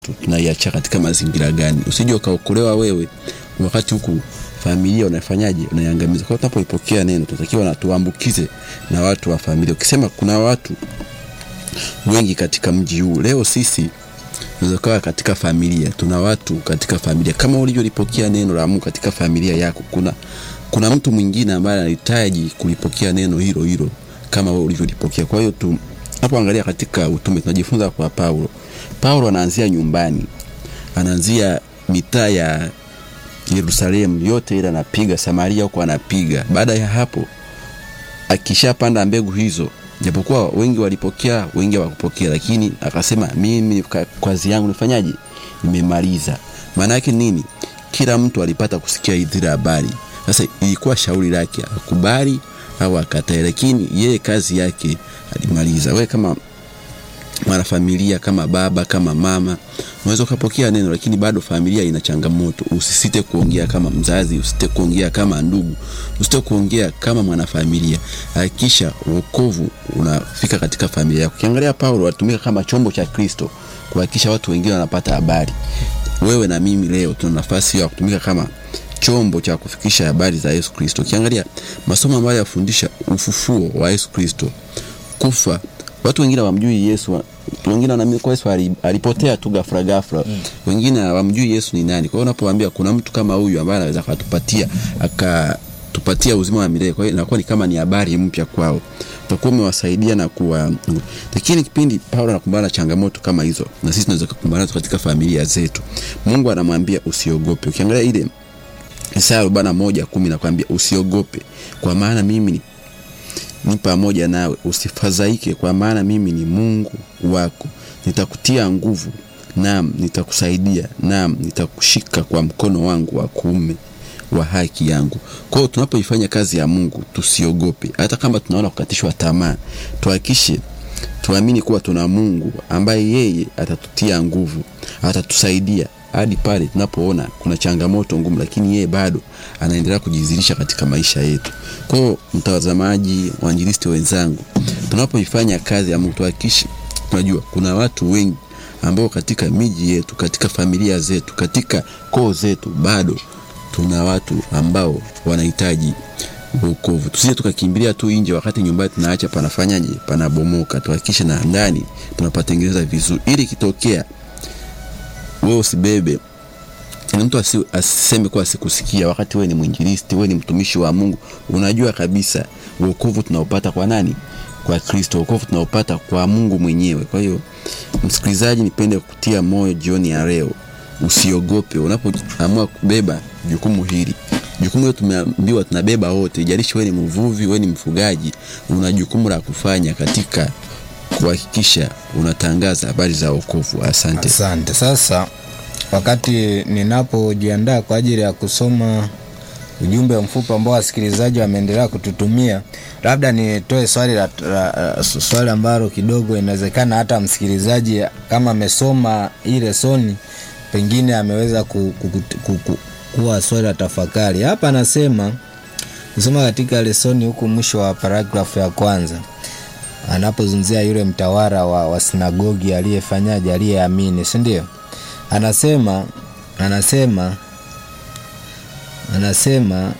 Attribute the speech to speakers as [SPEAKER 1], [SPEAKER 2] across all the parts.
[SPEAKER 1] tunaiacha katika mazingira gani usije ukaokolewa wewe wakati huku familia unafanyaje unaiangamiza kwa tunapoipokea neno tunatakiwa na tuambukize na watu wa familia ukisema kuna watu wengi katika mji huu leo sisi tunaweza kuwa katika familia tuna watu katika familia kama ulivyolipokea neno la Mungu katika familia yako kuna kuna mtu mwingine ambaye anahitaji kulipokea neno hilo hilo kama wewe ulivyolipokea kwa hiyo tu tunapoangalia katika utume tunajifunza kwa Paulo Paulo anaanzia nyumbani anaanzia mitaa ya Yerusalemu yote ile anapiga Samaria huko anapiga baada ya hapo akishapanda mbegu hizo japokuwa wengi walipokea wengi hawakupokea lakini akasema mimi kazi yangu nifanyaje nimemaliza maana yake nini kila mtu alipata kusikia zile habari sasa ilikuwa shauri lake akubali au akatae lakini yeye kazi yake alimaliza wewe kama mwanafamilia kama baba kama mama unaweza ukapokea neno lakini bado familia ina changamoto usisite kuongea kama mzazi usisite kuongea kama ndugu usisite kuongea kama mwanafamilia hakikisha wokovu unafika katika familia yako ukiangalia paulo alitumika kama chombo cha kristo kuhakikisha watu wengine wanapata habari wewe na mimi leo tuna nafasi ya kutumika kama chombo cha kufikisha habari za yesu kristo ukiangalia masomo ambayo yafundisha ufufuo wa yesu kristo kufa watu wengine hawamjui yesu wengine wanaamini kwa yesu alipotea tu gafra gafra mm. wengine hawamjui yesu ni nani kwa hiyo unapoambia kuna mtu kama huyu ambaye anaweza akatupatia akatupatia uzima wa milele kwa hiyo inakuwa ni kama ni habari mpya kwao utakuwa umewasaidia na kuwa lakini kipindi paulo anakumbana na changamoto kama hizo na sisi tunaweza kukumbana katika familia zetu mungu anamwambia usiogope ukiangalia ile Isaya arobaini na moja kumi nakwambia usiogope kwa maana mimi ni ni pamoja nawe usifadhaike kwa maana mimi ni mungu wako nitakutia nguvu naam nitakusaidia naam nitakushika kwa mkono wangu wa kuume wa haki yangu kwao tunapoifanya kazi ya mungu tusiogope hata kama tunaona kukatishwa tamaa tuhakikishe tuamini kuwa tuna mungu ambaye yeye atatutia nguvu atatusaidia hadi pale tunapoona kuna changamoto ngumu lakini yeye bado anaendelea kujizirisha katika maisha yetu kwao mtazamaji wainjilisti wenzangu tunapoifanya kazi ya mungu tuhakikishe tunajua kuna watu wengi ambao katika miji yetu katika familia zetu katika koo zetu bado tuna watu ambao wanahitaji wokovu tusije tukakimbilia tu nje wakati nyumbani tunaacha panafanyaje panabomoka tuhakikishe na ndani tunapatengeneza vizuri ili kitokea wewe usibebe na mtu asi, asiseme kuwa asikusikia wakati wewe ni mwinjilisti wewe ni mtumishi wa mungu unajua kabisa wokovu tunaopata kwa nani kwa kristo wokovu tunaopata kwa mungu mwenyewe kwa hiyo msikilizaji nipende kutia moyo jioni ya leo usiogope unapoamua kubeba jukumu hili jukumu hilo tumeambiwa tunabeba wote ijalishi wewe ni mvuvi wewe ni mfugaji una jukumu la kufanya katika kuhakikisha unatangaza habari za wokovu asante
[SPEAKER 2] asante sasa wakati ninapojiandaa kwa ajili ya kusoma ujumbe mfupi ambao wasikilizaji wameendelea kututumia labda nitoe swali la, la, swali ambalo kidogo inawezekana hata msikilizaji kama amesoma hii lesoni pengine ameweza ku, ku, ku, ku, ku, kuwa swali la tafakari hapa anasema kusoma katika lesoni huku mwisho wa paragrafu ya kwanza anapozungumzia yule mtawara wa, wa sinagogi aliyefanyaje aliyeamini sindio anasema anasema anasema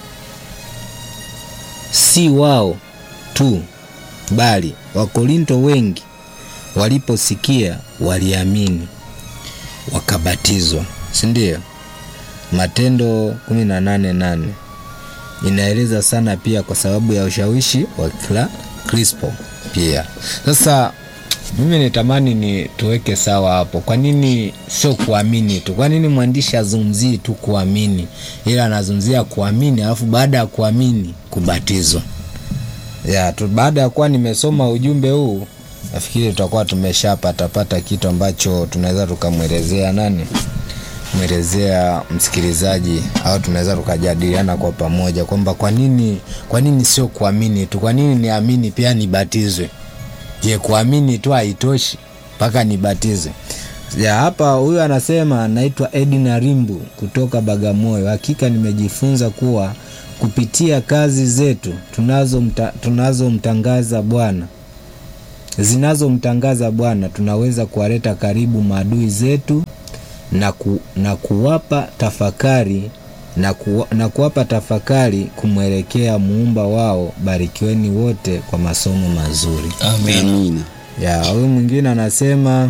[SPEAKER 2] si wao tu bali wakorinto wengi waliposikia waliamini wakabatizwa sindio matendo 188 inaeleza sana pia kwa sababu ya ushawishi wa kila crispo pia sasa mimi nitamani ni tuweke sawa hapo kwa nini sio kuamini tu kwa nini mwandishi azungumzii tu kuamini ila anazungumzia kuamini alafu baada ya kuamini kubatizwa ya tu, baada ya kuwa nimesoma ujumbe huu nafikiri tutakuwa tumeshapatapata kitu ambacho tunaweza tukamwelezea nani mwelezea msikilizaji au tunaweza tukajadiliana kwa pamoja kwamba kwa nini kwa nini sio kuamini tu kwa nini niamini pia nibatizwe je kuamini tu haitoshi mpaka nibatizwe ya hapa huyu anasema anaitwa edina rimbu kutoka bagamoyo hakika nimejifunza kuwa kupitia kazi zetu tunazomtangaza tunazo bwana zinazomtangaza Bwana, tunaweza kuwaleta karibu maadui zetu na, ku, na kuwapa tafakari na, ku, na kuwapa tafakari kumwelekea muumba wao. Barikiweni wote kwa masomo mazuri.
[SPEAKER 3] Amen.
[SPEAKER 1] amina
[SPEAKER 2] Ya, huyu mwingine anasema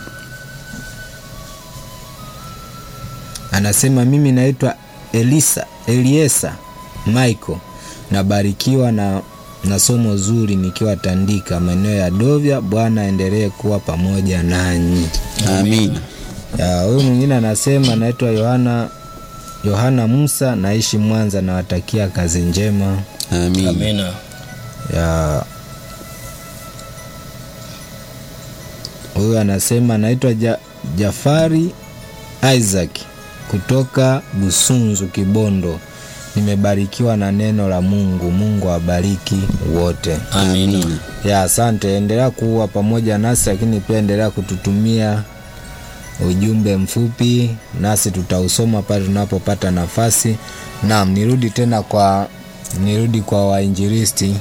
[SPEAKER 2] anasema mimi naitwa Elisa Eliesa Michael, nabarikiwa na, na somo zuri nikiwa Tandika maeneo ya Dovya. Bwana aendelee kuwa pamoja nanyi.
[SPEAKER 1] amina
[SPEAKER 2] Ya, huyu mwingine anasema naitwa Yohana Yohana Musa, naishi Mwanza, nawatakia kazi njema.
[SPEAKER 1] amina
[SPEAKER 3] Amina.
[SPEAKER 2] ya huyu anasema naitwa ja, Jafari Isaac kutoka Busunzu Kibondo. Nimebarikiwa na neno la Mungu. Mungu awabariki wote.
[SPEAKER 3] Amina.
[SPEAKER 2] Ya, asante. Endelea kuwa pamoja nasi, lakini pia endelea kututumia ujumbe mfupi, nasi tutausoma pale tunapopata nafasi. Naam, nirudi tena kwa nirudi kwa wainjilisti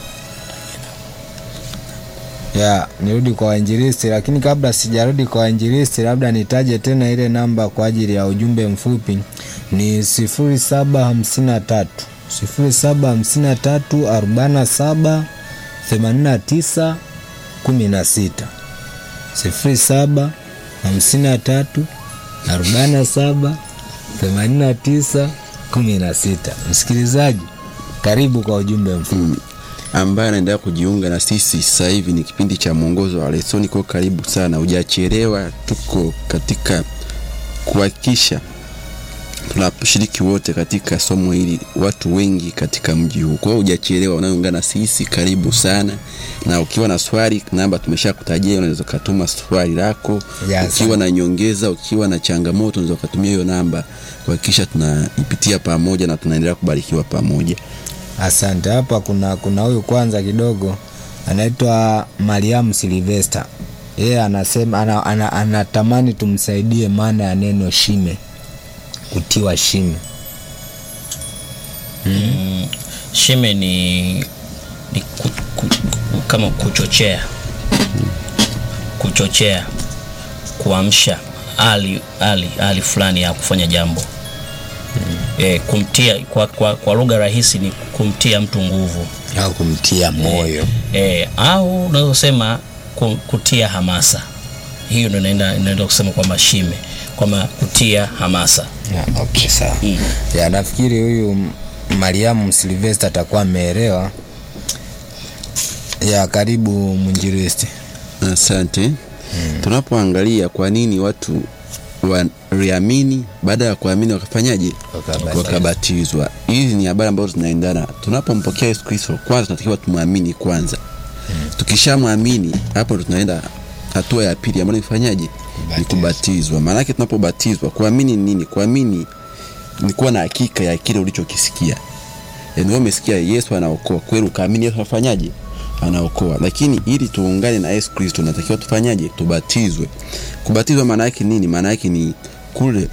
[SPEAKER 2] ya nirudi kwa wainjilisti, lakini kabla sijarudi kwa wainjilisti, labda nitaje tena ile namba kwa ajili ya ujumbe mfupi ni 0753 0753 47 89 16 07 53 47 89 16. Msikilizaji, karibu kwa ujumbe mfupi.
[SPEAKER 1] ambaye anaendelea kujiunga na sisi sasa hivi ni kipindi cha mwongozo wa lesoni kwa karibu sana hujachelewa tuko katika kuhakikisha tunashiriki wote katika somo hili watu wengi katika mji huu kwa hiyo hujachelewa unayoungana na sisi karibu sana na ukiwa na swali namba tumesha kutajia unaweza ukatuma swali lako
[SPEAKER 2] Ya,
[SPEAKER 1] ukiwa na nyongeza ukiwa na changamoto unaweza ukatumia hiyo namba kuhakikisha tunaipitia pamoja na tunaendelea kubarikiwa pamoja
[SPEAKER 2] Asante. Hapa kuna kuna huyu kwanza kidogo anaitwa Mariam Silvester. Yeye anasema ana, ana, anatamani tumsaidie maana ya neno shime, kutiwa shime.
[SPEAKER 3] Mm, shime ni, ni ku, ku, ku, kama kuchochea kuchochea kuamsha hali hali hali fulani ya kufanya jambo e, kumtia kwa, kwa, kwa lugha rahisi ni kumtia mtu nguvu
[SPEAKER 2] au kumtia moyo.
[SPEAKER 3] e, au unaweza kusema ku- kutia hamasa hiyo ndo inaenda inaenda kusema kwamba shime kwamba kutia hamasa
[SPEAKER 2] Ya, okay, sawa.
[SPEAKER 3] Mm.
[SPEAKER 2] Ya, nafikiri huyu M- Mariamu Silvester atakuwa ameelewa. Ya, karibu mwinjilisti.
[SPEAKER 1] Asante. Tunapoangalia kwa nini watu waliamini, baada ya kuamini wakafanyaje?
[SPEAKER 2] Wakabatizwa.
[SPEAKER 1] Wakabatizwa. Hizi ni habari ambazo zinaendana. Tunapompokea Yesu Kristo, kwanza tunatakiwa tumwamini kwanza. Tukishamwamini, hapo ndo tunaenda hatua ya pili ambayo nifanyaje? Ni
[SPEAKER 2] Kubatizwa.
[SPEAKER 1] kubatizwa. Maana yake tunapobatizwa, kuamini ni nini? Kuamini ni kuwa na hakika ya kile ulichokisikia. Yaani wewe umesikia Yesu anaokoa, kweli ukaamini Yesu anafanyaje? Anaokoa. Lakini ili tuungane na Yesu Kristo natakiwa tufanyaje? Tubatizwe. Kubatizwa maana yake nini? Maana yake ni kule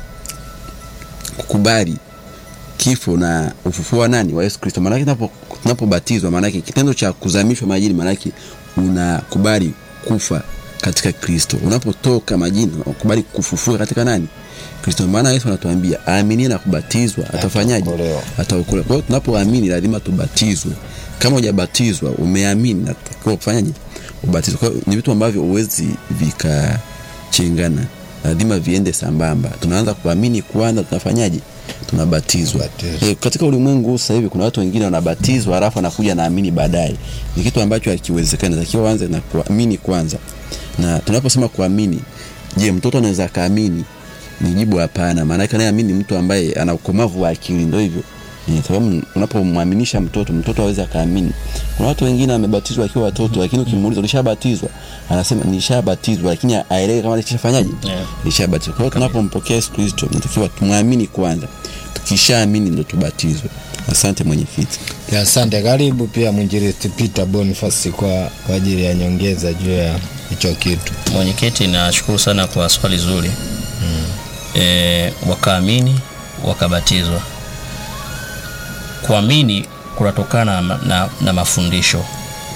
[SPEAKER 1] kukubali kifo na ufufuo wa nani? Wa Yesu Kristo. Maana yake tunapo tunapobatizwa, maana yake kitendo cha kuzamishwa majini, maana yake unakubali kufa katika Kristo. Unapotoka majini, unakubali kufufuka katika nani? Kristo. Maana Yesu anatuambia aaminie na kubatizwa atafanyaje?
[SPEAKER 2] Ataokolewa.
[SPEAKER 1] Ataokolewa. Kwa hiyo tunapoamini lazima tubatizwe. Kama hujabatizwa, umeamini, natakiwa kufanyaje? Ubatizwe. Kwa hiyo ni vitu ambavyo huwezi vikachengana, lazima viende sambamba. Tunaanza kuamini kwanza, tunafanyaje? Tunabatizwa.
[SPEAKER 2] Kubatizwa.
[SPEAKER 1] E, katika ulimwengu huu sasa hivi kuna watu wengine wanabatizwa halafu anakuja naamini baadaye. Ni kitu ambacho hakiwezekani. Natakiwa uanze na kuamini kwanza. Na tunaposema kuamini, je, mtoto anaweza akaamini? Ni jibu hapana. Maana yake anayeamini ni mtu ambaye ana ukomavu wa akili, ndio hivyo. Eh, sababu unapomwaminisha mtoto, mtoto hawezi akaamini. Kuna watu wengine wamebatizwa akiwa watoto, lakini ukimuuliza ulishabatizwa, anasema nishabatizwa, lakini aelewe kama alishafanyaje,
[SPEAKER 3] Yeah.
[SPEAKER 1] nishabatizwa. Kwa hiyo tunapompokea Yesu Kristo, tunatakiwa tumwamini kwanza, tukishaamini ndo tubatizwe. Asante mwenyekiti.
[SPEAKER 2] Ya, Asante. Karibu pia mwinjilisti Peter Boniface kwa, kwa ajili ya nyongeza juu ya hicho kitu.
[SPEAKER 3] Mwenyekiti, nashukuru sana kwa swali zuri mm. E, wakaamini wakabatizwa. Kuamini kunatokana na, na, na mafundisho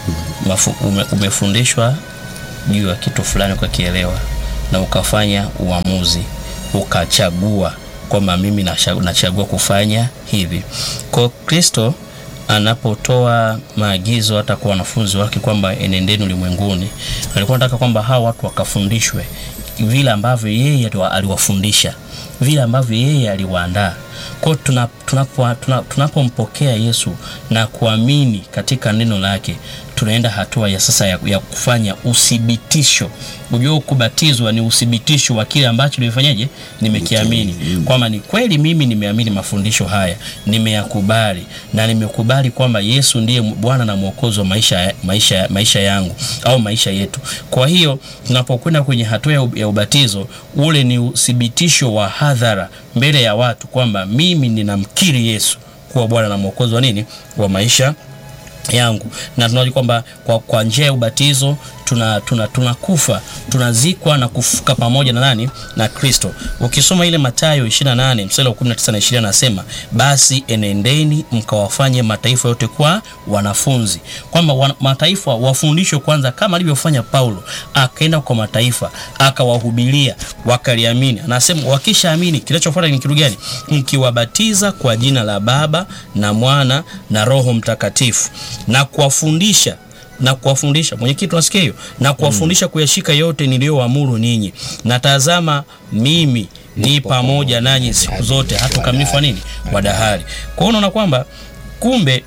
[SPEAKER 3] Mafu, ume, umefundishwa juu ya kitu fulani ukakielewa na ukafanya uamuzi ukachagua kwamba mimi nacha- nachagua kufanya hivi kwa kristo anapotoa maagizo hata kwa wanafunzi wake kwamba enendeni ulimwenguni alikuwa anataka kwamba hawa watu wakafundishwe vile ambavyo yeye aliwa- aliwafundisha vile ambavyo yeye aliwaandaa kwao tunapompokea tuna, tuna, tunapompokea yesu na kuamini katika neno lake tunaenda hatua ya sasa ya, ya kufanya uthibitisho ujua kubatizwa ni uthibitisho wa kile ambacho nimefanyaje nimekiamini kwamba ni kweli mimi nimeamini mafundisho haya nimeyakubali na nimekubali kwamba yesu ndiye bwana na mwokozi wa maisha, maisha, maisha yangu au maisha yetu kwa hiyo tunapokwenda kwenye hatua ya, ya ubatizo ule ni uthibitisho wa hadhara mbele ya watu kwamba mimi ninamkiri yesu kuwa bwana na mwokozi wa nini wa maisha yangu na tunaona kwamba kwa, kwa njia ya ubatizo tunakufa tuna, tuna tunakufa, tunazikwa na kufuka pamoja na nani na kristo ukisoma ile matayo 28 mstari wa 19 na 20 anasema basi enendeni mkawafanye mataifa yote kwa wanafunzi kwamba wana, mataifa wafundishwe kwanza kama alivyofanya paulo akaenda kwa mataifa akawahubiria wakaliamini anasema wakishaamini kinachofuata ni kitu gani mkiwabatiza kwa jina la baba na mwana na roho mtakatifu na kuwafundisha na kuwafundisha mwenyekiti unasikia hiyo na kuwafundisha kuyashika yote niliyoamuru ninyi na tazama mimi ni pamoja nanyi siku zote hata ukamilifu wa nini wa dahari kwa hiyo unaona kwamba kumbe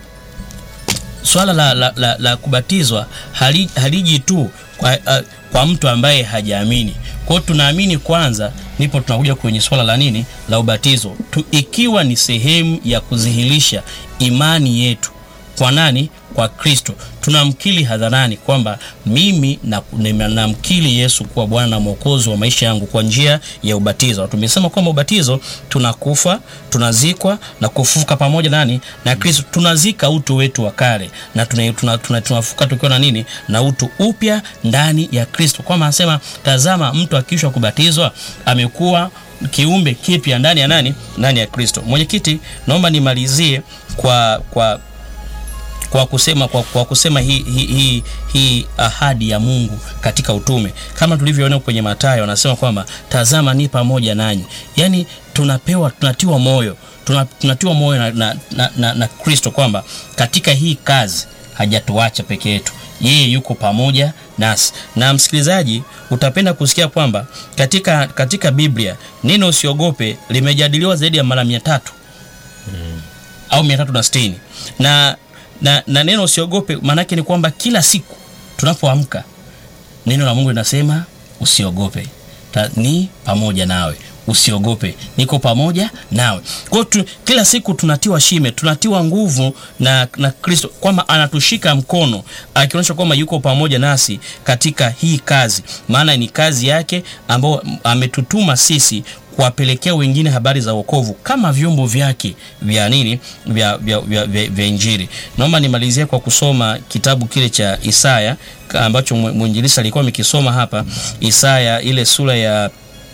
[SPEAKER 3] swala la, la, la, la kubatizwa hali, haliji tu kwa, uh, kwa mtu ambaye hajaamini kwao tunaamini kwanza ndipo tunakuja kwenye swala la nini la ubatizo tu, ikiwa ni sehemu ya kudhihirisha imani yetu kwa nani kwa kristo tunamkili hadharani kwamba mimi namkili na yesu kuwa bwana na mwokozi wa maisha yangu kwa njia ya ubatizo tumesema kwamba ubatizo tunakufa tunazikwa na kufufuka pamoja nani na kristo tunazika utu wetu wa kale na tunafuka tuna, tuna, tuna tukiwa na nini na utu upya ndani ya kristo kwamba anasema tazama mtu akiishwa kubatizwa amekuwa kiumbe kipya ndani ya nani ndani ya kristo mwenyekiti naomba nimalizie kwa kwa kwa kusema kwa, kwa kusema hii hi, hi, hi ahadi ya mungu katika utume kama tulivyoona kwenye matayo anasema kwamba tazama ni pamoja nanyi yaani tunapewa tunatiwa moyo tunatiwa moyo na, na, na, na, na kristo kwamba katika hii kazi hajatuacha peke yetu yeye yuko pamoja nasi na msikilizaji utapenda kusikia kwamba katika katika biblia neno usiogope limejadiliwa zaidi ya mara mia tatu hmm. au mia tatu na sitini na na, na neno usiogope maanake ni kwamba kila siku tunapoamka neno la mungu linasema usiogope Ta, ni pamoja nawe usiogope niko pamoja nawe kwao tu, kila siku tunatiwa shime tunatiwa nguvu na, na kristo kwamba anatushika mkono akionyesha kwamba yuko pamoja nasi katika hii kazi maana ni kazi yake ambayo ametutuma sisi kuwapelekea wengine habari za wokovu kama vyombo vyake vya nini vya, vya, vya, vya, vya injili naomba nimalizie kwa kusoma kitabu kile cha isaya ambacho mwinjilisi alikuwa amekisoma hapa isaya ile sura ya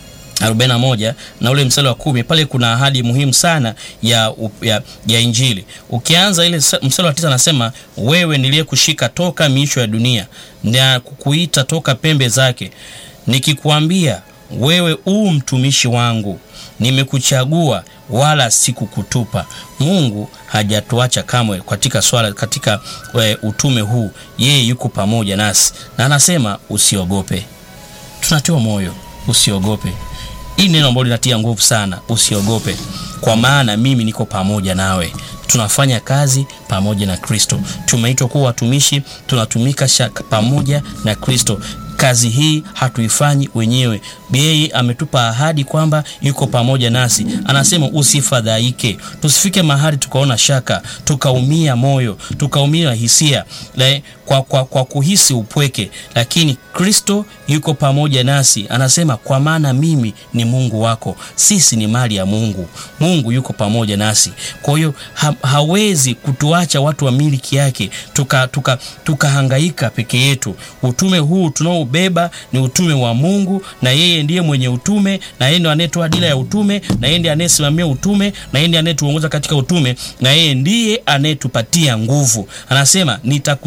[SPEAKER 3] 41 na ule mstari wa kumi pale kuna ahadi muhimu sana ya, ya, ya injili ukianza ile mstari wa tisa anasema wewe niliyekushika toka miisho ya dunia na kukuita toka pembe zake nikikuambia wewe uu mtumishi wangu nimekuchagua wala sikukutupa mungu hajatuacha kamwe katika swala katika we, utume huu yeye yuko pamoja nasi na anasema usiogope tunatiwa moyo usiogope hii neno ambalo linatia nguvu sana usiogope kwa maana mimi niko pamoja nawe tunafanya kazi pamoja na kristo tumeitwa kuwa watumishi tunatumika pamoja na kristo kazi hii hatuifanyi wenyewe yeye ametupa ahadi kwamba yuko pamoja nasi anasema usifadhaike tusifike mahali tukaona shaka tukaumia moyo tukaumia hisia le, kwa, kwa, kwa kuhisi upweke lakini kristo yuko pamoja nasi anasema kwa maana mimi ni mungu wako sisi ni mali ya mungu mungu yuko pamoja nasi kwa hiyo ha, hawezi kutuacha watu wa miliki yake tukahangaika tuka, tuka peke yetu utume huu tunaobeba ni utume wa mungu na yeye ndiye mwenye utume na yeye ndiye anayetoa dira ya utume na yeye ndiye anayesimamia utume na yeye ndiye anayetuongoza katika utume na yeye ndiye anayetupatia nguvu anasema nitakutia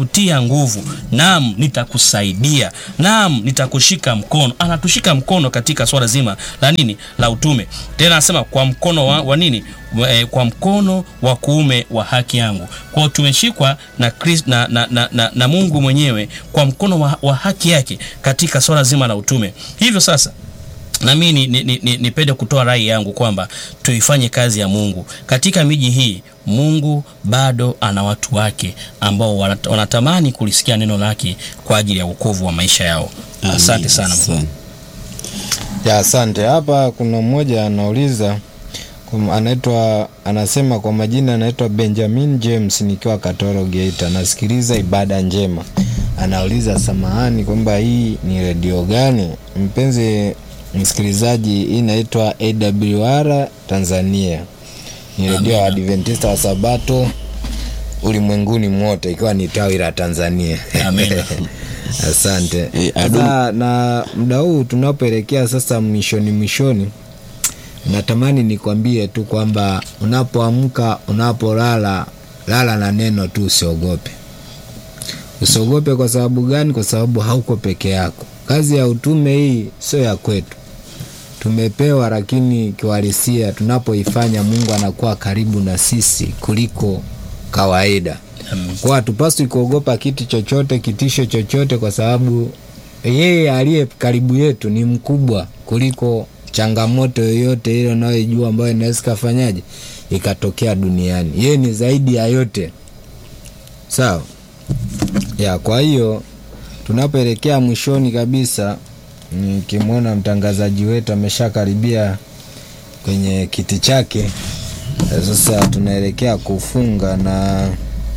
[SPEAKER 3] nguvu naam nitakusaidia naam nitakushika mkono anatushika mkono katika swala zima la nini la utume tena anasema kwa mkono wa, wa nini wa, eh, kwa mkono wa kuume wa haki yangu kwao tumeshikwa na, Chris, na, na, na, na, na mungu mwenyewe kwa mkono wa, wa haki yake katika swala zima la utume hivyo sasa nami nipende ni, ni, ni, ni kutoa rai yangu kwamba tuifanye kazi ya mungu katika miji hii mungu bado ana watu wake ambao wanat- wanatamani kulisikia neno lake kwa ajili ya uokovu wa maisha yao asante
[SPEAKER 1] Amin.
[SPEAKER 3] sana
[SPEAKER 1] Asante.
[SPEAKER 2] ya asante hapa kuna mmoja anauliza kum- anaitwa anasema kwa majina anaitwa benjamin james nikiwa katoro geita nasikiliza ibada njema anauliza samahani kwamba hii ni redio gani mpenzi msikilizaji hii inaitwa awr tanzania ni redio ya adventista wa sabato ulimwenguni mote ikiwa ni tawi la tanzania
[SPEAKER 3] Amen.
[SPEAKER 2] asante
[SPEAKER 1] Eh,
[SPEAKER 2] sasa na muda huu tunapoelekea sasa mwishoni mwishoni natamani nikwambie tu kwamba unapoamka unapolala lala na neno tu usiogope usiogope kwa sababu gani kwa sababu hauko peke yako kazi ya utume hii sio ya kwetu tumepewa lakini kiuhalisia tunapoifanya mungu anakuwa karibu na sisi kuliko kawaida
[SPEAKER 3] Amen.
[SPEAKER 2] kwa hatupaswi kuogopa kitu chochote kitisho chochote kwa sababu yeye aliye karibu yetu ni mkubwa kuliko changamoto yoyote ile unayoijua ambayo inaweza ikafanyaje ikatokea duniani yeye ni zaidi ya yote sawa ya kwa hiyo tunapoelekea mwishoni kabisa nikimwona mtangazaji wetu ameshakaribia kwenye kiti chake eh, sasa tunaelekea kufunga na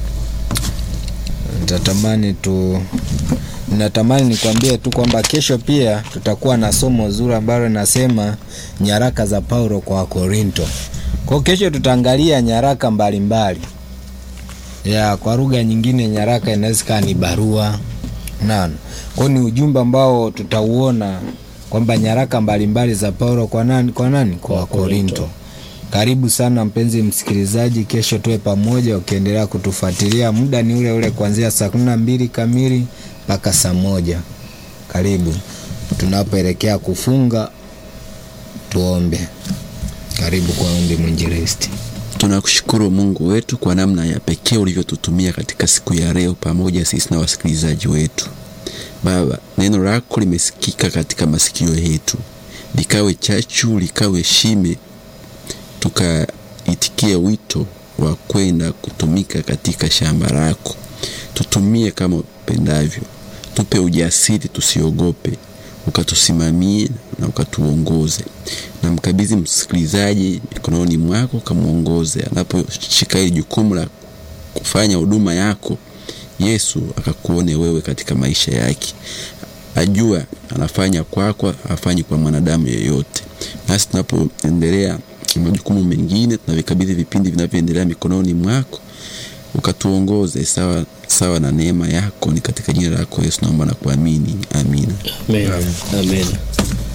[SPEAKER 2] nitatamani tu natamani nikwambie tu kwamba kesho pia tutakuwa na somo zuri ambalo linasema nyaraka za paulo kwa wakorinto kwao kesho tutaangalia nyaraka mbalimbali ya kwa lugha nyingine nyaraka inaweza kaa ni barua nano kwao ni ujumbe ambao tutauona kwamba nyaraka mbalimbali za paulo kwa nani kwa nani kwa wakorinto karibu sana mpenzi msikilizaji kesho tuwe pamoja ukiendelea kutufuatilia muda ni ule ule kuanzia saa kumi na mbili kamili mpaka saa moja karibu tunapoelekea kufunga tuombe karibu kwa ombi mwinjilisti
[SPEAKER 1] tunakushukuru mungu wetu kwa namna ya pekee ulivyotutumia katika siku ya leo pamoja sisi na wasikilizaji wetu baba neno lako limesikika katika masikio yetu likawe chachu likawe shime tukaitikie wito wa kwenda kutumika katika shamba lako tutumie kama upendavyo tupe ujasiri tusiogope ukatusimamie na ukatuongoze na mkabidhi msikilizaji mikononi mwako ukamwongoze anaposhika hili jukumu la kufanya huduma yako yesu akakuone wewe katika maisha yake ajua anafanya kwako afanyi kwa mwanadamu yeyote nasi tunapoendelea na majukumu mengine tunavikabidhi vipindi vinavyoendelea mikononi mwako ukatuongoze sawa sawa na neema yako ni katika jina lako yesu naomba na kuamini amina
[SPEAKER 3] Amen. Amen.